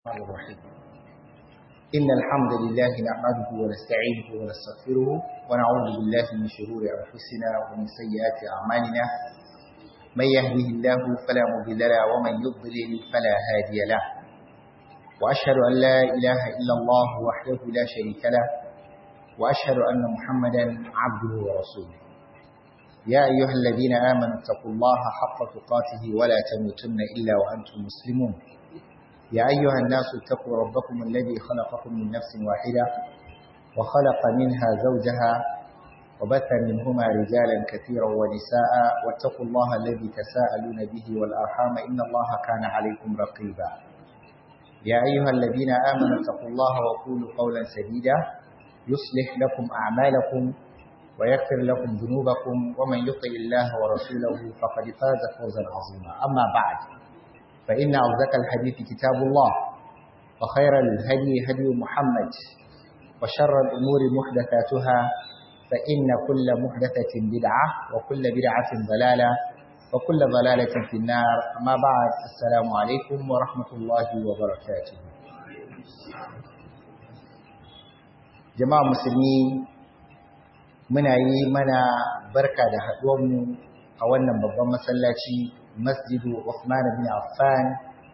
الرحمن الرحيم إن الحمد لله نحمده ونستعينه ونستغفره ونعوذ بالله من شرور أنفسنا ومن سيئات أعمالنا من يهده الله فلا مضل له ومن يضلل فلا هادي له وأشهد أن لا إله إلا الله وحده لا شريك له وأشهد أن محمدا عبده ورسوله يا أيها الذين آمنوا اتقوا الله حق تقاته ولا تموتن إلا وأنتم مسلمون يا أيها الناس اتقوا ربكم الذي خلقكم من نفس واحدة وخلق منها زوجها وبث منهما رجالا كثيرا ونساء واتقوا الله الذي تساءلون به والأرحام إن الله كان عليكم رقيبا يا أيها الذين آمنوا اتقوا الله وقولوا قولا سديدا يصلح لكم أعمالكم ويغفر لكم ذنوبكم ومن يطع الله ورسوله فقد فاز فوزا عظيما أما بعد فإن أصدق الحديث كتاب الله وخير الهدي هدي محمد وشر الأمور محدثاتها فإن كل محدثة بدعة وكل بدعة ضلالة وكل ضلالة في النار أما بعد السلام عليكم ورحمة الله وبركاته جماعة مسلمين muna yi mana barka da haɗuwanmu a wannan babban masallaci masjidu Uthman bin Affan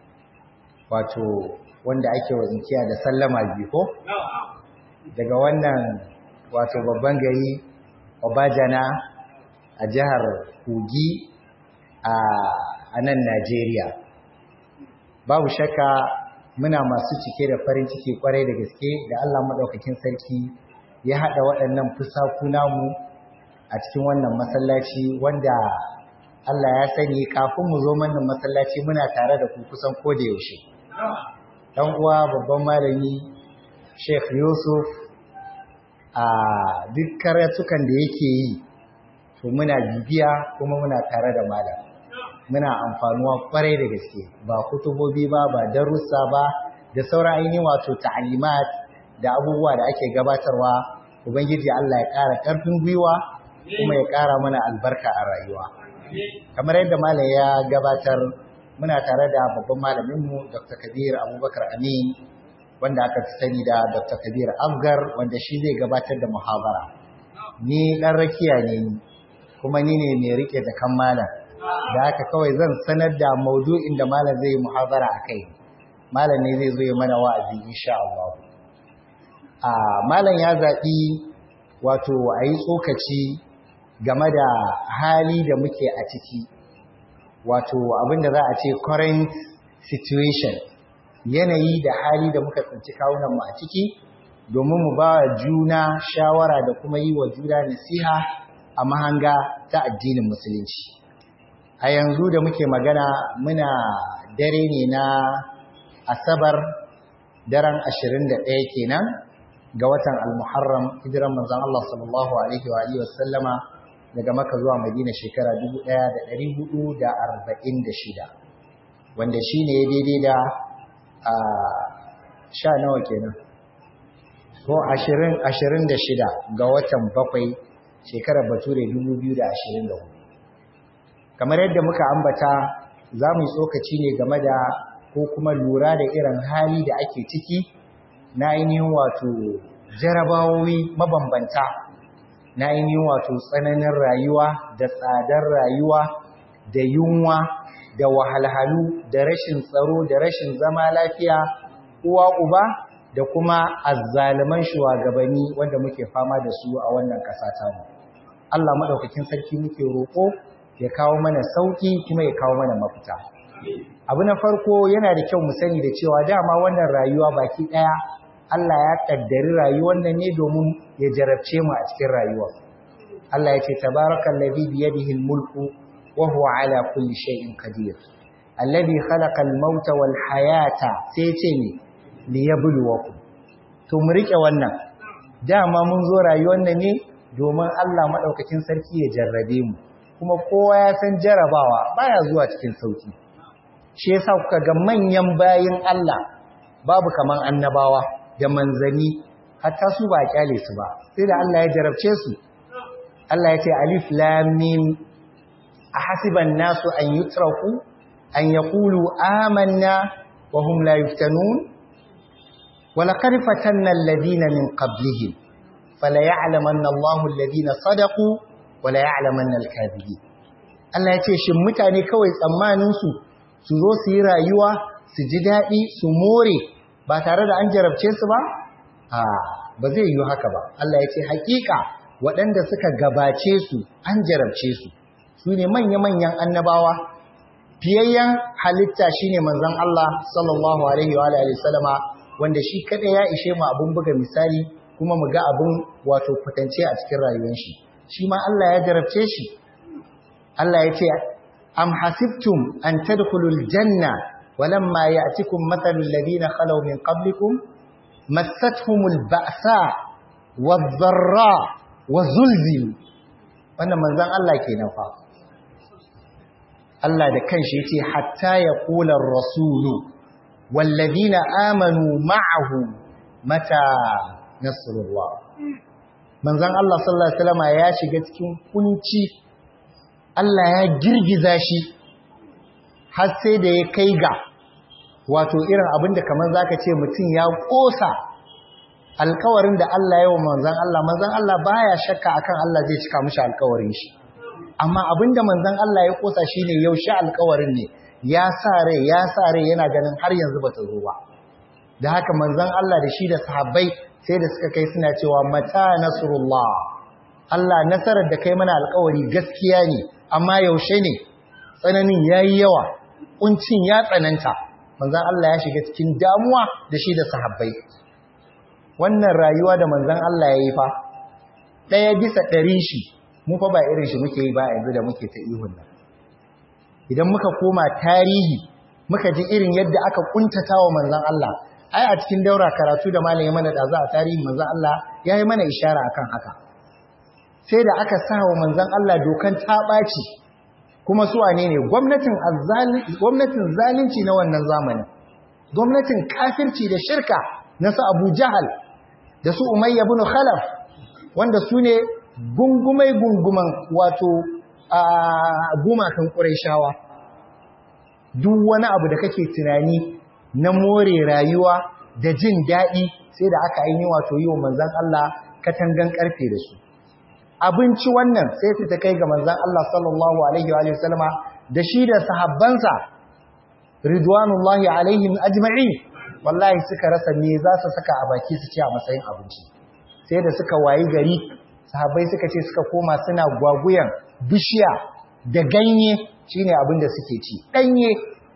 wato wanda ake wa inkiya da sallama biyu ko daga wannan wato babban gari Obajana a jihar Kogi a nan Najeriya babu shakka muna masu cike da farin ciki kwarai da gaske da Allah madaukakin sarki ya haɗa waɗannan fusaku namu a cikin wannan masallaci wanda Allah ya sani kafin mu zo wannan masallaci muna tare da ku kusan koda yaushe. Dan uwa babban malami Sheikh Yusuf a duk karatukan da yake yi to muna bibiya kuma muna tare da malam. Muna amfanuwa kwarai da gaske ba kutubobi ba ba darussa ba da sauran ainihin wato ta'alimat da abubuwa da ake gabatarwa ubangiji Allah ya ƙara ƙarfin gwiwa kuma ya ƙara mana albarka a rayuwa. kamar yadda malam ya gabatar muna tare da babban malaminmu dr kabir abubakar amin wanda aka fi sani da dr kabir afgar wanda shi zai gabatar da muhabara ni ɗan rakiya ne kuma ni ne mai rike da kan malam da haka kawai zan sanar da maudu'in da malam zai yi muhabara a kai malam ne zai zo ya mana wa'azi insha Allah a malam ya zaɓi wato a yi tsokaci game da hali da muke a ciki wato abinda za a ce current situation yanayi da hali da muka tsinci kawunanmu a ciki domin mu ba juna shawara da kuma yi wa juna nasiha a mahanga ta addinin musulunci a yanzu da muke magana muna dare ne na asabar daren 21 kenan ga watan al-muharram hijiran manzon Allah sallallahu alaihi wa alihi wa sallama daga maka zuwa madina shekara 1446 wanda shi ne daidai da a sha nawa kenan ko 26 ga watan bakwai shekarar bature 2024 kamar yadda muka ambata za mu yi tsokaci ne game da ko kuma lura da irin hali da ake ciki na ainihin wato jarabawoyi mabambanta na ainihin wato tsananin rayuwa da tsadar rayuwa da yunwa da wahalhalu da rashin tsaro da rashin zama lafiya uwa uba da kuma azzaliman shugabanni wanda muke fama da su a wannan ƙasa tamu Allah madaukakin sarki muke roƙo ya kawo mana sauki kuma ya kawo mana mafita abu na farko yana da kyau mu sani da cewa dama wannan rayuwa baki ɗaya Allah ya kaddari rayuwar nan ne domin ya jarabce mu a cikin rayuwa. Allah ya ce tabarakal ladhi bi yadihi al-mulku wa huwa ala kulli shay'in qadir. Alladhi khalaqa al-mauta wal hayata sai ce ne liyabluwakum. To mu rike wannan. Dama mun zo rayuwar nan ne domin Allah madaukakin sarki ya jarrabe mu. Kuma kowa ya san jarabawa baya zuwa cikin sauki. Shi yasa kuka ga manyan bayin Allah babu kaman annabawa. da manzani hatta su ba kyale su ba sai da Allah ya jarabce su Allah ya ce alif lam mim ahasiban nasu an yutraku an yaqulu amanna wa hum la yuftanun ولقد فتنا الذين من قبلهم فليعلمن الله الذين صدقوا وليعلمن الكاذبين Allah ya ce shin mutane kawai tsammanin su su zo su yi rayuwa su ji daɗi su more ba tare da an jarabce su ba a ba zai yi haka ba Allah ya ce hakika waɗanda suka gabace su an jarabce su su ne manya-manyan annabawa fiyayyen halitta shine manzon Allah sallallahu alaihi wa alihi wasallama wanda shi kada ya ishe mu abun buga misali kuma mu ga abun wato kwatance a cikin rayuwar shi shi ma Allah ya jarabce shi Allah ya ce am hasibtum an tadkhulul janna walamma ya'tikum mathalul ladina khalaw min qablikum massatuhumul ba'sa wadh-dharra wa zulzilu wannan manzon Allah kenan fa Allah da kanshi yace hatta yaqula ar-rasulu wallazina amanu ma'ahu mata nasrullah manzon Allah sallallahu alaihi wasallam ya shiga cikin kunci Allah ya girgiza shi har sai da ya kai ga wato irin abinda kamar zaka ce mutum ya kosa alkawarin da Allah ya wa manzon Allah manzon Allah baya shakka akan Allah zai cika mishi alkawarin shi amma abinda manzon Allah ya kosa shine yaushe alkawarin ne ya sa rai ya sa rai yana ganin har yanzu bata zo ba da haka manzon Allah da shi da sahabbai sai da suka kai suna cewa mata nasrullah Allah nasarar da kai mana alkawari gaskiya ne amma yaushe ne tsananin yayi yawa kuncin ya tsananta manzon Allah ya shiga cikin damuwa da shi da sahabbai wannan rayuwa da manzon Allah ya yi fa ɗaya bisa ɗarin shi mu fa ba irin shi muke yi ba yanzu da muke ta ihun nan idan muka koma tarihi muka ji irin yadda aka kuntata wa manzon Allah ai a cikin daura karatu da malami mana da za a tarihi manzon Allah ya yi mana ishara akan haka sai da aka sa wa manzon Allah dokan ta ɓaci kuma su wane ne gwamnatin gwamnatin zalunci na wannan zamanin gwamnatin kafirci da shirka na su Abu Jahal da su Umayya ibn Khalaf wanda su ne gungumai gunguman wato a gumakan Qurayshawa duk wani abu da kake tunani na more rayuwa da jin daɗi sai da aka yi wato yi wa manzon Allah katangan karfe da su abinci wannan sai su ta kai ga manzon Allah sallallahu alaihi wa sallama da shi da sahabbansa ridwanullahi alaihim ajma'in wallahi suka rasa me za su saka a baki su ci a matsayin abinci sai da suka wayi gari sahabbai suka ce suka koma suna gwaguyan bishiya da ganye shine abin da suke ci danye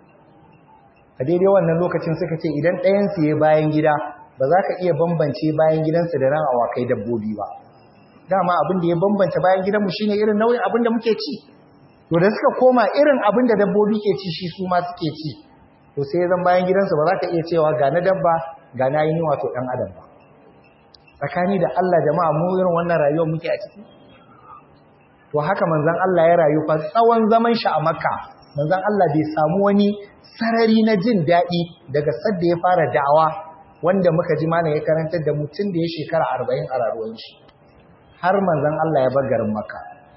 a daidai wannan lokacin suka ce idan ɗayan su ya bayan gida ba za ka iya bambance bayan gidansu da ran awakai dabbobi ba dama abin da ya bambanta bayan gidanmu shine irin nau'in abin da muke ci to da suka koma irin abin da dabbobi ke ci shi su ma suke ci to sai zan bayan gidansu ba za ka iya cewa ga na dabba ga na yi wato ɗan adam ba tsakani da Allah jama'a mu irin wannan rayuwar muke a ciki to haka manzon Allah ya rayu fa tsawon zaman shi a Makka manzon Allah bai samu wani sarari na jin daɗi daga sadda ya fara da'awa wanda muka ji mana ya karantar da mutum da ya shekara arba'in a rayuwar shi har manzon Allah ya bar garin Makka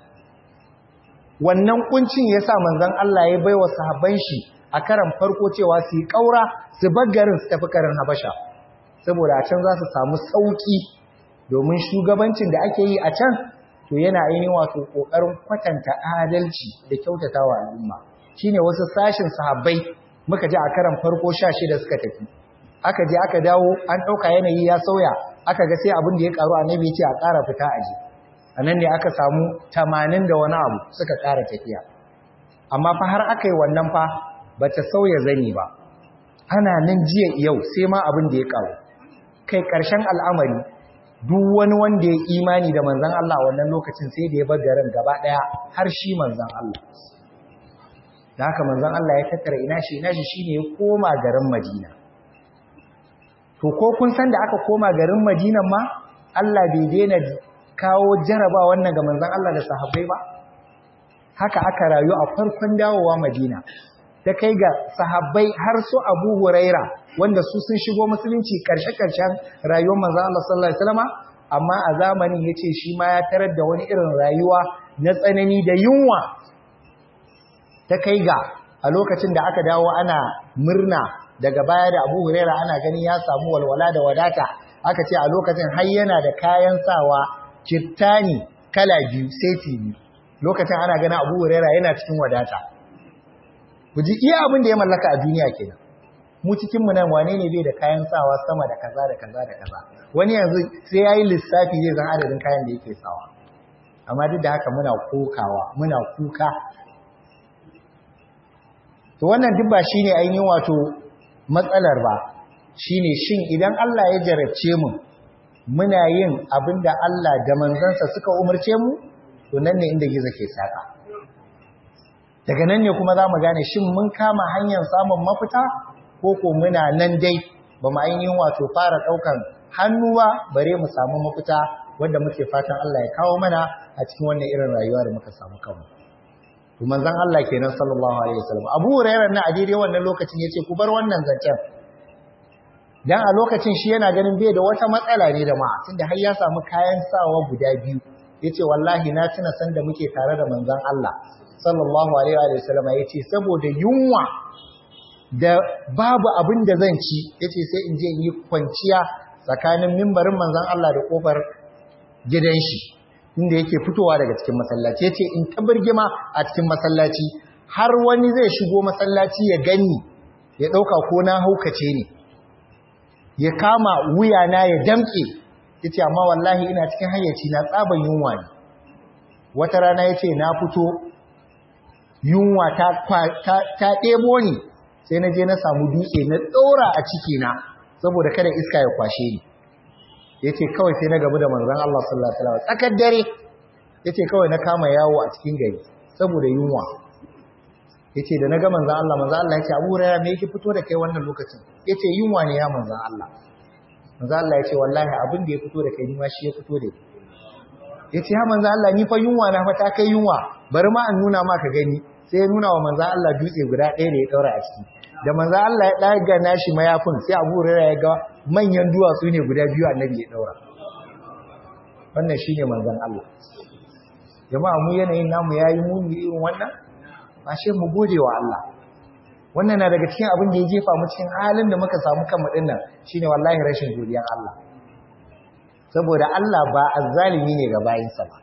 wannan kuncin yasa manzon Allah ya baiwa sahabban shi a karan farko cewa su yi ƙaura su garin su tafi karin habasha saboda a can za su samu sauƙi domin shugabancin da ake yi a can to yana ainihin wato ƙoƙarin kwatanta adalci da kyautata wa al'umma shine wasu sashin sahabbai muka ji a karan farko sha shida suka tafi aka je aka dawo an ɗauka yanayi ya sauya aka ga sai abin da ya ƙaru annabi ce a ƙara fita aji a nan ne aka samu tamanin da wani abu suka ƙara tafiya amma fa har aka yi wannan fa ba ta sauya zani ba ana nan jiya yau sai ma abin da ya kawo kai ƙarshen al'amari duk wani wanda ya imani da manzan Allah wannan lokacin sai da ya bar garin gaba ɗaya har shi manzan Allah da haka manzan Allah ya tattara ina shi ina shi shine ya koma garin Madina to ko kun san da aka koma garin Madina ma Allah bai daina kawo jaraba wannan ga manzan Allah da sahabbai ba haka aka rayu a farkon dawowa Madina ta kai ga sahabbai har su Abu Huraira wanda su sun shigo musulunci karshe-karshen rayuwar manzo Allah sallallahu alaihi wasallam amma a zamanin yace shi ma ya tarar da wani irin rayuwa na tsanani da yunwa ta kai ga a lokacin da aka dawo ana murna daga baya da Abu Huraira ana ganin ya samu walwala da wadata aka ce a lokacin har yana da kayan sawa kirtani kala biyu seti biyu lokacin ana ganin Abu Huraira yana cikin wadata ku ji iya abin da ya mallaka a duniya kenan mu cikin mu nan wane ne bai da kayan sawa sama da kaza da kaza da kaza wani yanzu sai yayi lissafi zai zan adadin kayan da yake sawa amma duk da haka muna kokawa muna kuka to wannan duk ba shine ainihin wato matsalar ba shine shin idan Allah ya jarabce mu muna yin abinda Allah da manzansa suka umarce mu to nan ne inda gizo ke saka daga nan ne kuma zamu gane shin mun kama hanyar samun mafita ko ko muna nan dai ba mu ainihin wato fara daukan hannuwa bare mu samu mafita wanda muke fatan Allah ya kawo mana a cikin wannan irin rayuwa da muka samu kanmu to manzon Allah kenan sallallahu alaihi wasallam Abu Hurairah na a daidai wannan lokacin yace ku bar wannan zancen dan a lokacin shi yana ganin bai da wata matsala ne da ma tunda har ya samu kayan sawa guda biyu yace wallahi na tuna san da muke tare da manzon Allah sallallahu alaihi wasallam yace saboda yunwa da babu abin da zan ci yace sai in je in yi kwanciya tsakanin mimbarin manzon Allah da kofar gidan shi inda yake fitowa daga cikin masallaci yace in ta birgima a cikin masallaci har wani zai shigo masallaci ya gani ya dauka ko na haukace ne ya kama wuya na ya damke yace amma wallahi ina cikin hayyaci na tsaban yunwa ne wata rana yace na fito yunwa ta ta, ta ɗebo ni sai na je na samu dutse na ɗora a ciki na saboda kada iska ya kwashe ni yace kawai sai na gabu da manzon Allah sallallahu alaihi wasallam tsakar dare yace kawai na kama yawo a cikin gari saboda yunwa yace da na ga manzon Allah manzon Allah yace Abu Hurairah me yake fito da kai wannan lokacin yace yunwa ne ya manzon Allah manzon Allah yace wallahi abin da ya fito da kai ni ma shi ya fito da yace ya manzon Allah ni fa yunwa na fa ta kai yunwa bari ma an nuna maka gani sai ya nuna wa manzon Allah dutse guda ɗaya da ya daura a ciki da manzon Allah ya daga nashi mayafin sai Abu Hurairah ya ga manyan duwatsu ne guda biyu annabi ya daura wannan shine manzon Allah jama'a mu yanayin namu yayi muni irin wannan ashe mu gode wa Allah wannan na daga cikin abin da ya jefa mu cikin halin da muka samu kanmu din nan shine wallahi rashin godiyar Allah saboda Allah ba azzalimi ne ga bayinsa ba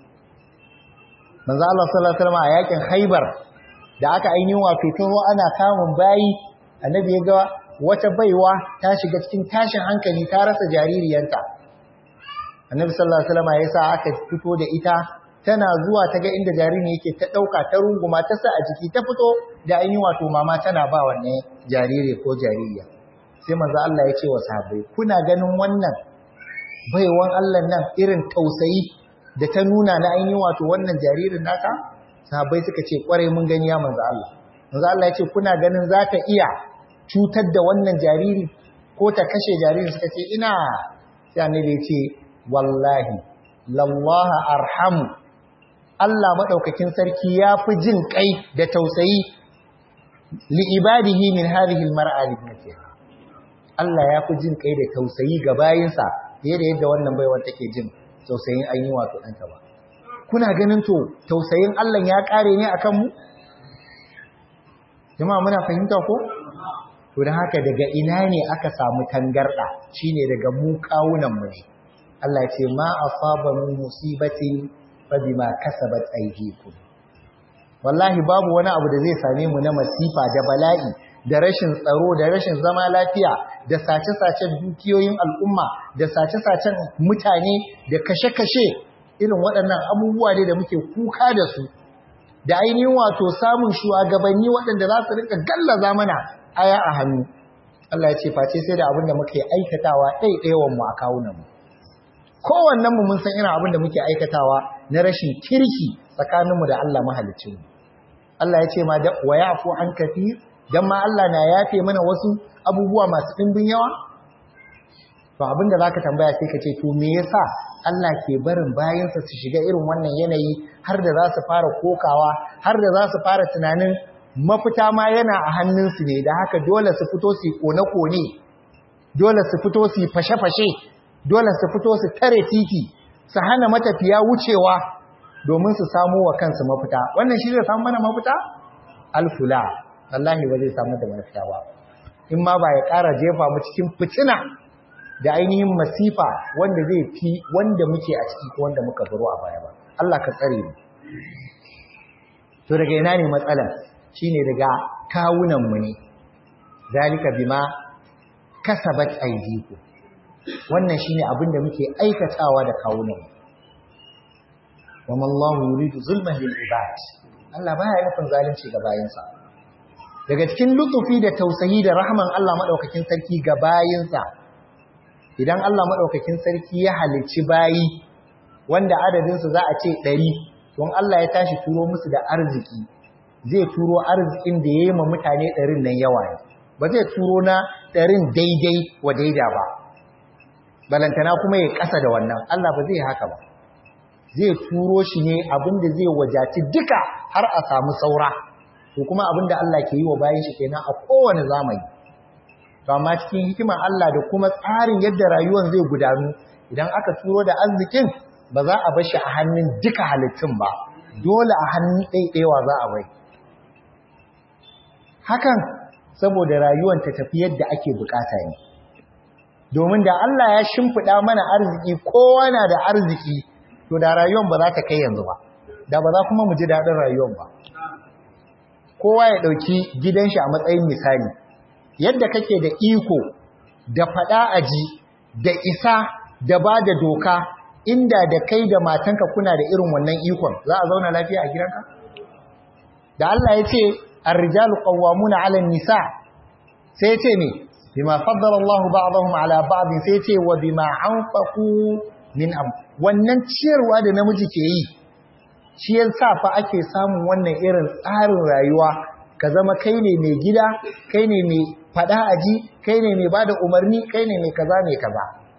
manzo Allah sallallahu alaihi wasallam a yakin Khaibar da aka ainihin wato taho ana kamun bayi annabi ya ga wata baiwa ta shiga cikin tashin hankali ta rasa jaririyanta annabi sallallahu alaihi wasallam ya sa aka fito da ita tana zuwa ta ga inda jaririn yake ta dauka ta runguma ta sa a jiki ta fito da ainihin wato mama tana ba wannan jariri ko jaririya sai manzo Allah ya ce wa sahabbai kuna ganin wannan baiwan Allah nan irin tausayi da ta nuna na ainihin wato wannan jaririn naka sahabbai suka ce kwarai mun gani ya manzo Allah manzo Allah ya ce kuna ganin za ta iya cutar da wannan jariri ko ta kashe jariri suka ce ina sai annabi ya ce wallahi lallaha arhamu Allah madaukakin sarki ya fi jin kai da tausayi li ibadihi min hadhihi almar'a ibnatiha Allah ya fi jin kai da tausayi ga bayinsa fiye da yadda wannan baiwar take jin tausayin ainihin wato ɗanta ba kuna ganin to tausayin Allah ya ƙare ne akan mu jama'a muna fahimta ko to da haka daga ina ne aka samu tangarda shine daga mu kawunan mu ne Allah ya ce ma asaba min musibatin fa bima kasabat aydikum wallahi babu wani abu da zai same mu na masifa da bala'i da rashin tsaro da rashin zama lafiya da sace-sacen dukiyoyin al'umma da sace-sacen mutane da kashe-kashe irin waɗannan abubuwa ne da muke kuka da su da ainihin wato samun shugabanni waɗanda za su rika gallaza mana aya a hannu Allah ya ce face sai da abin da muke aikatawa ɗaiɗaiwan mu a kawunan mu kowannen mu mun san irin abin da muke aikatawa na rashin kirki tsakaninmu da Allah mahalicin mu Allah ya ce ma da wa yafu an kafir dan ma Allah na yafe mana wasu abubuwa masu ɗimbin yawa to abin da zaka tambaya sai ka ce to me yasa Allah ke barin bayansa su shiga irin wannan yanayi har da za su fara kokawa har da za su fara tunanin mafita ma yana a hannunsu ne da haka dole su fito su kone-kone dole su fito su fashe-fashe dole su fito su tare titi su hana matafiya wucewa domin su samu wa kansu mafita wannan shi zai samu mana mafita alfula wallahi ba zai samu da mafita ba in ma ba ya ƙara jefa mu cikin fitina da ainihin masifa wanda zai fi wanda muke a ciki ko wanda muka baro a baya ba Allah ka tsare mu to daga ina ne matsalar shine daga kawunan mu ne zalika bima kasabat aydikum wannan shine abin da muke aikatawa da kawunan mu wama Allahu yuridu zulman lil ibad Allah baya nufin zalunci ga bayinsa daga cikin lutufi da tausayi da rahman Allah madaukakin sarki ga bayinsa idan Allah madaukakin sarki ya halicci bayi wanda adadin su za a ce 100 don Allah ya tashi turo musu da arziki zai turo arzikin da yayi ma mutane 100 nan yawa ne ba zai turo na 100 daidai wa daida ba balantana kuma ya kasa da wannan Allah ba zai haka ba zai turo shi ne abinda zai wajaci duka har a samu saura to kuma abinda Allah ke yi wa bayan shi kenan a kowane zamani to amma cikin hikimar Allah da kuma tsarin yadda rayuwar zai gudanu idan aka turo da arzikin ba za a bar shi a hannun duka halittun ba dole a hannun ɗaiɗaiwa za a bai hakan saboda rayuwar ta tafi yadda ake bukata ne domin da Allah ya shimfiɗa mana arziki kowa na da arziki to da rayuwar ba za ta kai yanzu ba da ba za kuma mu ji daɗin rayuwar ba kowa ya ɗauki gidan shi a matsayin misali yadda kake da iko da faɗa aji da isa da ba da doka inda da kai da matanka kuna da irin wannan ikon za a zauna lafiya a gidanka da Allah ya ce ar-rijalu qawwamuna 'ala an-nisa sai ya ce ne bima faddala Allahu ba'dahum 'ala ba'd sai ya ce wa bima anfaqu min am wannan ciyarwa da namiji ke yi shi yasa fa ake samun wannan irin tsarin rayuwa ka zama kai ne mai gida kai ne mai fada aji kai ne mai bada umarni kai ne mai kaza mai kaza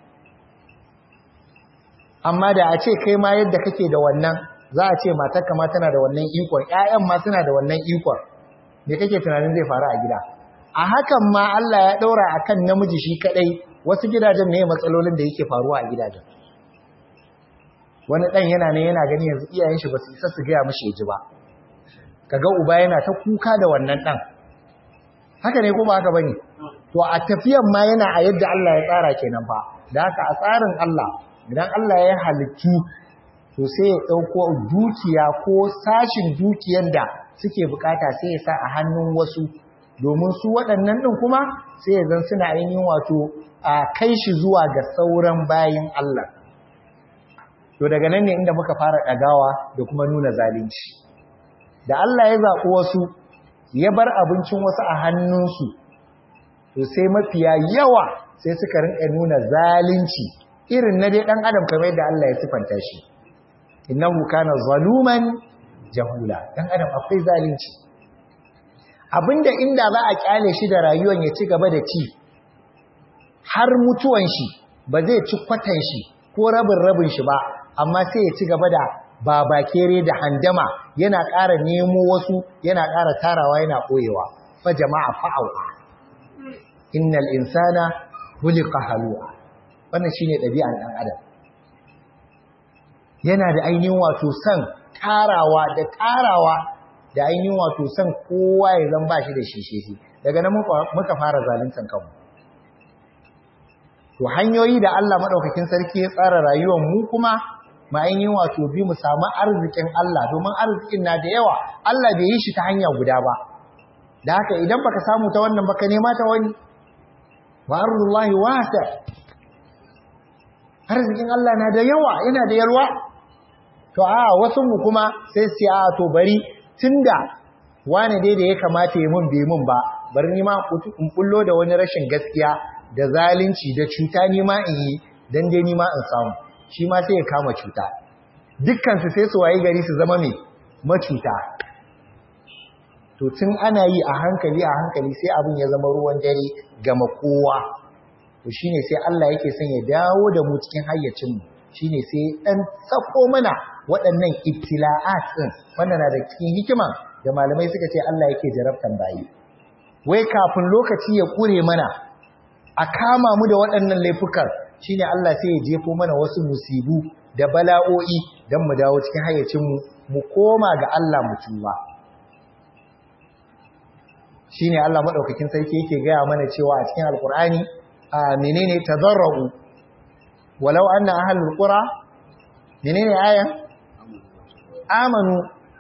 amma da a ce kai ma yadda kake da wannan za a ce matarka ma tana da wannan ikon ƴaƴan ma suna da wannan ikon me kake tunanin zai faru a gida a hakan ma Allah ya daura akan namiji shi kadai wasu gidajen ne matsalolin da yake faruwa a gidajen wani ɗan yana ne yana gani yanzu iyayen shi ba su isa su gaya mashi ji ba kaga uba yana ta kuka da wannan ɗan haka ne ko ba haka bane to a tafiyan ma yana a yadda Allah ya tsara kenan fa da haka a tsarin Allah idan Allah ya halittu to sai ya ɗauko dukiya ko sashin dukiyan da suke bukata sai ya sa a hannun wasu domin su waɗannan ɗin kuma sai ya zan suna ainihin wato a kai shi zuwa ga sauran bayin Allah to daga nan ne inda muka fara ɗagawa da kuma nuna zalunci da Allah ya zaɓi wasu ya bar abincin wasu a hannunsu to sai mafiya yawa sai suka rinka nuna zalunci irin na dai ɗan adam kamar yadda Allah ya sifanta shi innahu kana zaluman jahula ɗan adam akwai zalunci abinda inda za a kyale shi da rayuwar ya ci gaba da ci har mutuwan shi ba zai ci kwatan shi ko rabin rabin shi ba amma sai ya ci gaba da babakere da handama yana ƙara nemo wasu yana ƙara tarawa yana ɓoyewa fa jama'a fa'awa innal insana khuliqa halu'a wannan shine ɗabi'an ɗan adam yana da ainihin wato san tarawa da tarawa da ainihin wato san kowa ya zan ba shi da shisheshi daga nan muka fara zaluntan kanmu to hanyoyi da Allah madaukakin sarki ya tsara rayuwar mu kuma ma ainihin wato bi mu samu arzikin Allah domin arzikin na da yawa Allah bai yi shi ta hanya guda ba da haka idan baka samu ta wannan baka nema ta wani wa arzullahi wasa arzikin Allah na da yawa yana da yalwa to a wasu mu kuma sai sai a to bari tunda wani dai da ya kamata ya mun bai mun ba bari ni ma in bullo da wani rashin gaskiya da zalunci da cuta ni ma in yi dan dai ni ma in samu shi ma sai ya kama cuta dukkan su sai su wayi gari su zama mai macuta to tun ana yi a hankali a hankali sai abin ya zama ruwan dare ga kowa to shine sai Allah yake son ya dawo da mu cikin hayyacin mu shine sai dan sako mana waɗannan ibtila'at din wannan na da cikin hikima da malamai suka ce Allah yake jarabtan bayi wai kafin lokaci ya kure mana a kama mu da waɗannan laifukan shine Allah sai ya jefo mana wasu musibu da bala'o'i dan mu dawo cikin hayyacin mu mu koma ga Allah mu tuba shine Allah madaukakin sarki yake gaya mana cewa a cikin alkur'ani a menene tadarru walau anna ahlul qura menene ayan amanu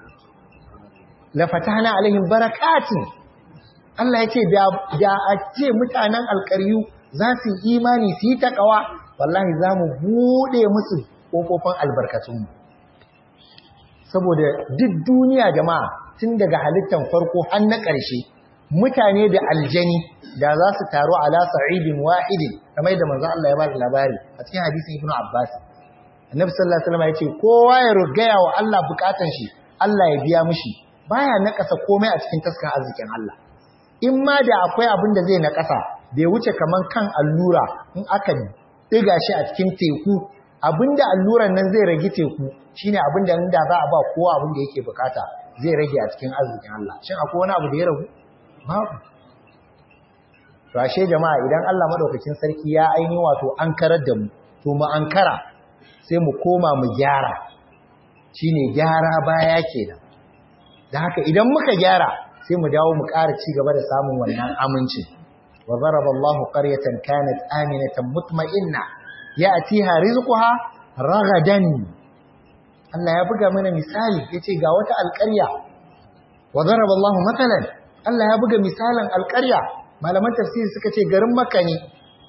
la fatahna alaihim barakatin Allah ya ce da a ce mutanen alkaryu za su yi imani su yi takawa wallahi za mu buɗe musu ƙofofin albarkatunmu saboda duk duniya jama'a tun daga halittar farko har na ƙarshe mutane da aljani da za su taru ala sa'idin wahidin kamar da manzo Allah ya ba da labari a cikin hadisin Ibn Abbas Annabi sallallahu alaihi wasallam ya ce kowa ya rugaya wa Allah bukatun shi Allah ya biya mishi baya nakasa komai a cikin taskan arzikin Allah in ma da akwai abin da zai nakasa bai wuce kaman kan allura in aka diga shi a cikin teku abinda alluran nan zai rage teku shine abinda inda za a ba kowa abin da yake bukata zai rage a cikin arzikin Allah shin akwai wani abu da ya ragu babu to ashe jama'a idan Allah madaukakin sarki ya aini wato an karar da mu to mu ankara sai mu koma mu gyara shine gyara baya kenan da haka idan muka gyara sai mu dawo mu ƙara ci gaba da samun wannan aminci wa zaraba Allahu qaryatan kanat aminatan mutma'inna ya'tiha rizquha ragadan Allah ya buga mana misali yace ga wata alƙarya wa zaraba Allahu matalan Allah ya buga misalan alƙarya malaman tafsiri suka ce garin Makka ne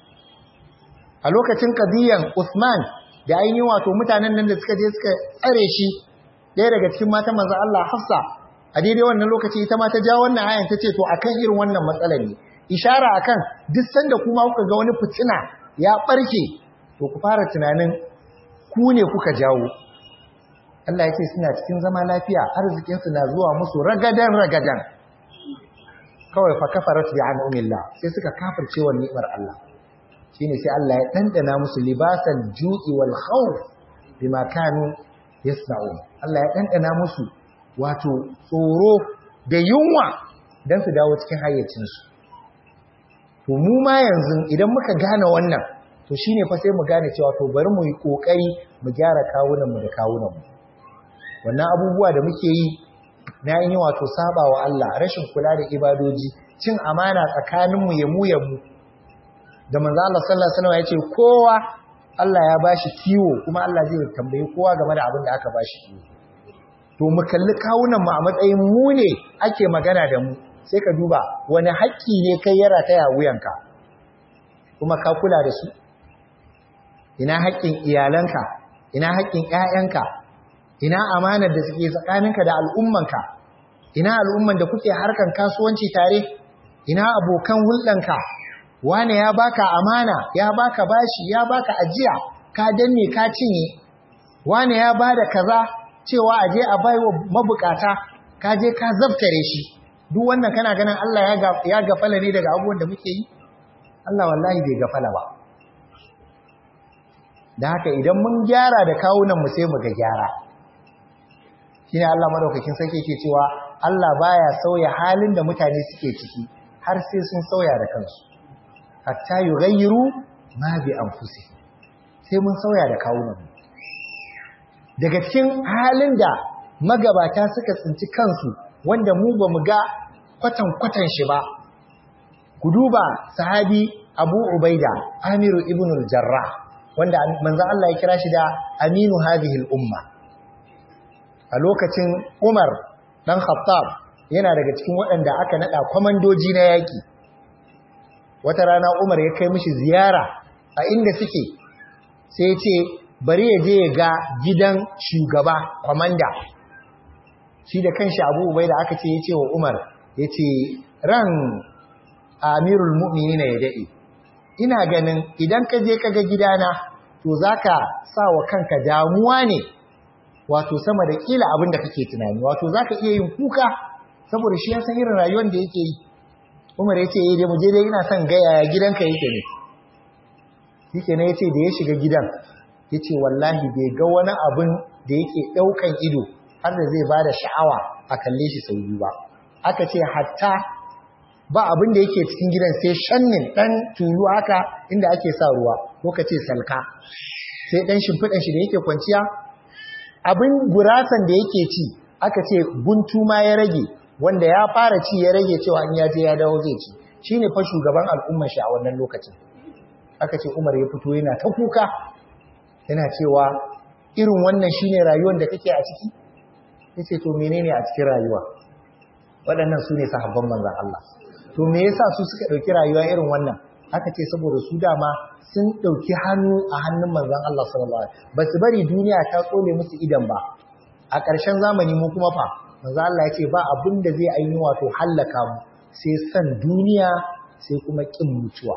a lokacin kadiyan Usman da ainihin wato mutanen nan da suka je suka tsare shi ɗaya daga cikin matan manzo Allah Hafsa a daidai wannan lokaci ita ma ta ja wannan ayan ta ce to akan irin wannan matsalar ne ishara akan duk sanda kuma kuka ga wani fitina ya barke to ku fara tunanin ku ne kuka jawo Allah ya ce suna cikin zama lafiya arzikin su na zuwa musu ragadan ragadan kawai fa kafarat bi an'umillah sai suka kafirce wa ni'mar Allah shine sai Allah ya dandana musu libasal ju'i wal khawf bima kanu yasna'un Allah ya dandana musu wato tsoro da yunwa don su dawo cikin hayyacinsu. To mu ma yanzu idan muka gane wannan, to shi ne fa sai mu gane cewa to bari mu yi ƙoƙari mu gyara kawunanmu da kawunanmu. Wannan abubuwa da muke yi na yi wato saba wa Allah, rashin kula da ibadoji, cin amana tsakaninmu ya mu ya mu. Da manzo Allah sallallahu alaihi wasallam ya ce kowa Allah ya bashi kiwo kuma Allah zai tambayi kowa game da abin da aka bashi kiwo. to mu kalli kawunan mu a matsayin mu ne ake magana da mu sai ka duba wani haƙƙi ne kai ya rataya wuyanka kuma ka kula da su ina haƙƙin iyalanka ina haƙƙin ƴaƴanka ina amanar da suke tsakaninka da al'ummanka ina al'umman da kuke harkan kasuwanci tare ina abokan hulɗanka wane ya baka amana ya baka bashi ya baka ajiya ka danne ka cinye wane ya bada kaza cewa a je a bai wa mabukata ka je ka zabtare shi duk wannan kana ganin Allah ya gafala ne daga abubuwan da muke yi Allah wallahi bai gafala ba da haka idan mun gyara da kawunan mu sai mu ga gyara shine Allah madaukakin sarki ke cewa Allah baya sauya halin da mutane suke ciki har sai sun sauya da kansu hatta yughayyiru ma bi anfusihim sai mun sauya da kawunan mu daga cikin halin da magabata suka tsinci kansu wanda mu ba mu ga kwatan-kwatan shi ba ku duba sahabi abu ubaida amiru ibn al-jarrah wanda manzo Allah ya kira shi da aminu hadhihi al-umma a lokacin Umar dan Khattab yana daga cikin waɗanda aka nada kwamandoji na yaki wata rana Umar ya kai mishi ziyara a inda suke sai ya ce bari ya je ya ga gidan shugaba kwamanda shi da kanshi abu ubai da aka ce ya ce wa umar ya ce ran amirul mu'mini na ya daɗe ina ganin idan ka je ka ga gidana to za ka sa wa kanka damuwa ne wato sama da ƙila abin da kake tunani wato za ka iya yin kuka saboda shi ya san irin rayuwar da yake yi umar ya ce ya mu je dai ina son gaya gidanka yake ne shi ke ya ce da ya shiga gidan ya ce wallahi bai ga wani abin da yake ɗaukan ido har da zai ba da sha'awa a kalle shi sau biyu ba aka ce hatta ba abin da yake cikin gidan sai shannin ɗan tulu haka inda ake sa ruwa ko ka ce salka sai ɗan shimfiɗan shi da yake kwanciya abin gurasan da yake ci aka ce guntu ma ya rage wanda ya fara ci ya rage cewa in ya je ya dawo zai ci shine fa shugaban al'ummar shi a wannan lokacin aka ce Umar ya fito yana ta kuka yana cewa irin wannan shine rayuwar da kake a ciki yace to menene a cikin rayuwa waɗannan su ne sahabban manzon Allah to me yasa su suka ɗauki rayuwa irin wannan aka ce saboda su dama sun ɗauki hannu a hannun manzon Allah sallallahu alaihi wasallam ba su bari duniya ta tsole musu idan ba a ƙarshen zamani mu kuma fa manzon Allah ya ce ba abin da zai aini wato hallaka mu sai san duniya sai kuma kin mutuwa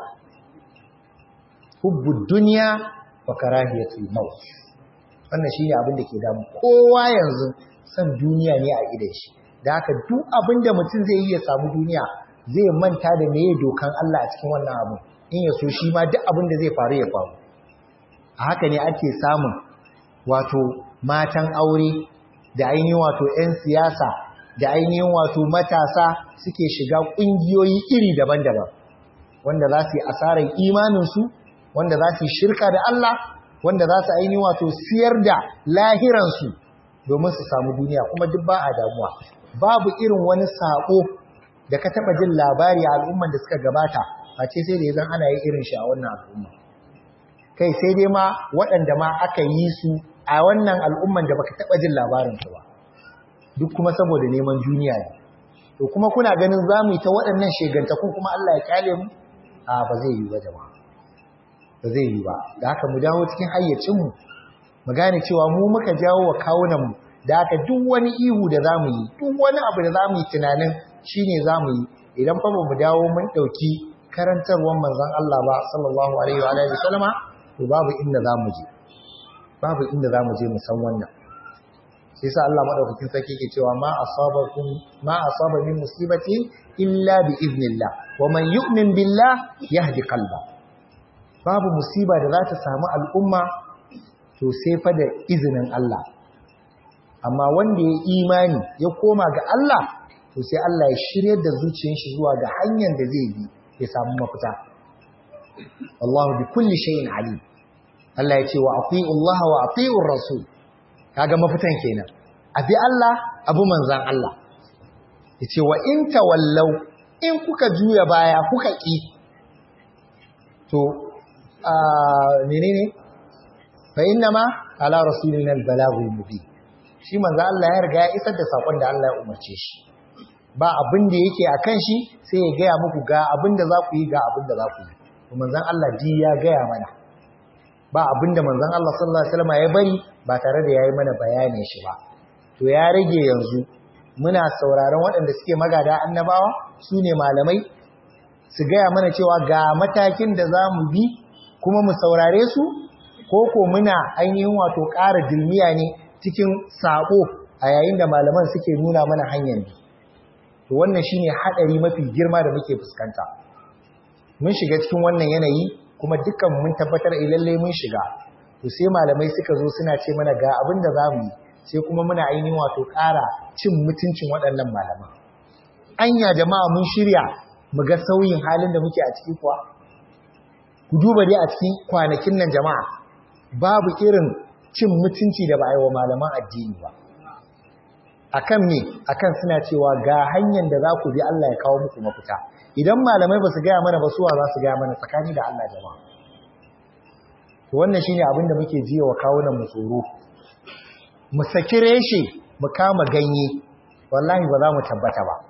hubbud dunya wa karahiyatul maut wannan shine abin da ke damu kowa yanzu san duniya ne a idan shi da haka duk abin da mutum zai yi ya samu duniya zai manta da meye dokan Allah a cikin wannan abu in ya so shi ma duk abin da zai faru ya faru a haka ne ake samun wato matan aure da ainihin wato 'yan siyasa da ainihin wato matasa suke shiga ƙungiyoyi iri daban-daban wanda za su yi asarar imaninsu wanda za su yi shirka da Allah wanda za su ainihin wato siyar da lahiransu domin su samu duniya kuma duk ba a damuwa babu irin wani saƙo da ka taɓa jin labari a al'umman da suka gabata a ce sai da ya zan ana yi irin shi a wannan al'umma kai sai dai ma waɗanda ma aka yi su a wannan al'umman da baka taɓa jin labarinsu ba duk kuma saboda neman duniya ne to kuma kuna ganin za mu yi ta waɗannan shegantakun kuma Allah ya kyale mu a ba zai yi ba jama'a ba zai yi ba da haka mu dawo cikin hayyacinmu mu gane cewa mu muka jawo wa kawunanmu da haka duk wani ihu da za mu yi duk wani abu da za mu yi tunanin shi ne za mu yi idan fa ba mu dawo mun ɗauki karantarwar manzon Allah ba sallallahu alaihi wa alihi sallama to babu inda za mu je babu inda za mu je mu san wannan sai sa Allah madaukakin sarki ke cewa ma asabakum ma asaba min musibatin illa bi iznillah wa man yu'min billah yahdi qalba babu musiba da za ta samu al'umma to sai fa da izinin Allah amma wanda ya imani ya koma ga Allah to sai Allah ya shiryar da zuciyar shi zuwa ga hanyar da zai bi ya samu mafita Allah bi kulli shay'in alim Allah ya ce wa ati'u Allah wa ati'u rasul kaga mafitan kenan abi Allah abu manzan Allah yace wa in tawallau in kuka juya baya kuka ki to a menene fa innama ala rasulina al-balagul mubin shi manzan Allah ya riga ya isar da sakon da Allah ya umarce shi ba abin da yake akan shi sai ya gaya muku ga abin da za ku yi ga abin da za ku yi to manzan Allah ji ya gaya mana ba abin da manzan Allah sallallahu alaihi wasallam ya bari ba tare da yayi mana bayanin shi ba to ya rage yanzu muna sauraron waɗanda suke magada annabawa su ne malamai su gaya mana cewa ga matakin da za mu bi kuma mu saurare su ko ko muna ainihin wato ƙara dilmiya ne cikin saƙo a yayin da malaman suke nuna mana hanyar bi to wannan shine haɗari mafi girma da muke fuskanta mun shiga cikin wannan yanayi kuma dukkan mun tabbatar lallai mun shiga to sai malamai suka zo suna ce mana ga abin da za mu yi sai kuma muna ainihin wato ƙara cin mutuncin waɗannan malaman anya jama'a mun shirya mu ga sauyin halin da muke a ciki kuwa ku duba dai a cikin kwanakin nan jama'a babu irin cin mutunci da ba a yi wa malaman addini ba akan me akan suna cewa ga hanyar da za ku bi Allah ya kawo muku mafita idan malamai ba su gaya mana ba suwa za su gaya mana tsakani da Allah jama'a to wannan shine abin da muke jiya wa kawunan mu tsoro mu saki reshe mu kama ganye wallahi ba za mu tabbata ba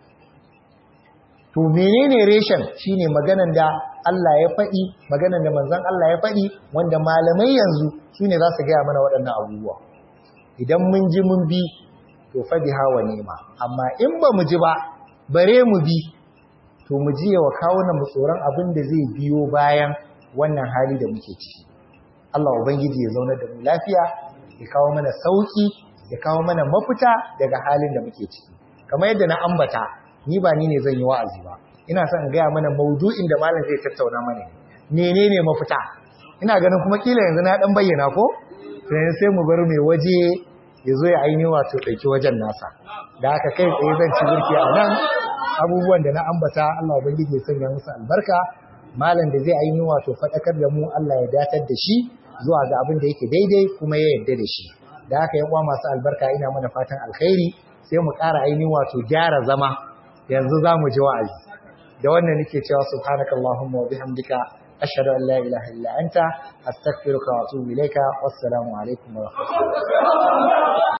to menene reshen shine maganan da Allah ya faɗi maganan da manzon Allah ya faɗi wanda malamai yanzu sune za su gaya mana waɗannan abubuwa idan mun ji mun bi to fa biha wa nema amma in ba mu ji ba bare mu bi to mu ji wa kawunan mu tsoron abin da zai biyo bayan wannan hali da muke ciki Allah ubangiji ya zauna da mu lafiya ya kawo mana sauki ya kawo mana mafita daga halin da muke ciki kamar yadda na ambata ni ba ni ne zan yi wa'azi ba ina son in gaya mana maudu'in da malam zai tattauna mana menene mafita ina ganin kuma kila yanzu na dan bayyana ko sai sai mu bar mai waje ya zo ya ainihin wato ɗauki wajen nasa da haka kai tsaye zan ci birki a nan abubuwan da na ambata Allah ubangiji ya sanya musu albarka malam da zai ainihin wato faɗakar da mu Allah ya datar da shi zuwa ga abin da yake daidai kuma ya yarda da shi da haka yan uwa masu albarka ina mana fatan alkhairi sai mu ƙara ainihin wato gyara zama yanzu za mu ji wa'azi da wannan nake cewa subhanakallahumma wa bihamdika ashhadu an la ilaha illa anta astaghfiruka wa atubu ilayka wassalamu alaikum wa rahmatullahi